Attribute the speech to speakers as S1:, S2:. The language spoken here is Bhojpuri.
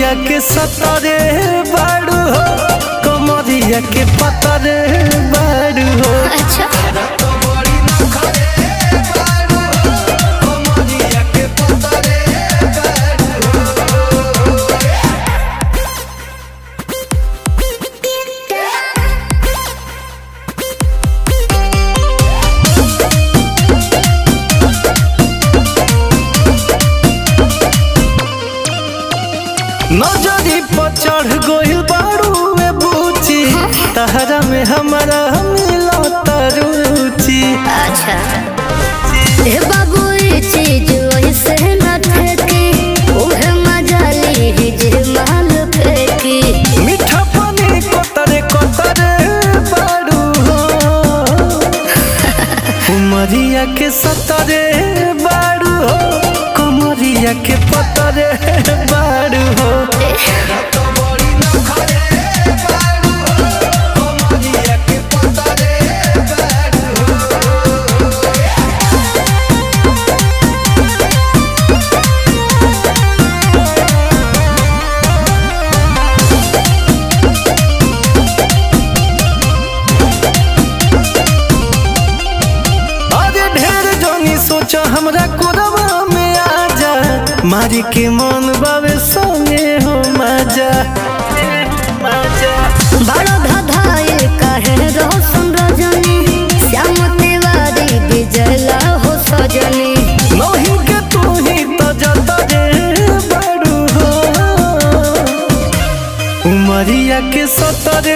S1: उमरिया के सतरे बाड़ू हो कमरिया के पतरे बाड़ू हो
S2: अच्छा
S1: नजरी पर चढ़ गइल बाड़ू ए बूची तहरा में हमारा मिला तरुचि
S2: अच्छा ए बाबू ये चीज वैसे न ठेके ओहे मजा ली जे माल फेंकी
S1: मीठा पानी कतरे कतरे बाड़ू हो उमरिया के सतरे बाड़ू हो कमरिया के पतरे बाड़ू हो अरे ढेर जोनी सोचा हमरा कोरवा में आ जा मारी के मन बावे संगे हो मजा मजा
S2: बड़ा धधाए कहे रोशन रजनी श्याम तिवारी बिजला हो सजनी
S1: नहीं के तू ही तो जता रे बड़ू हो उमरिया के सतरे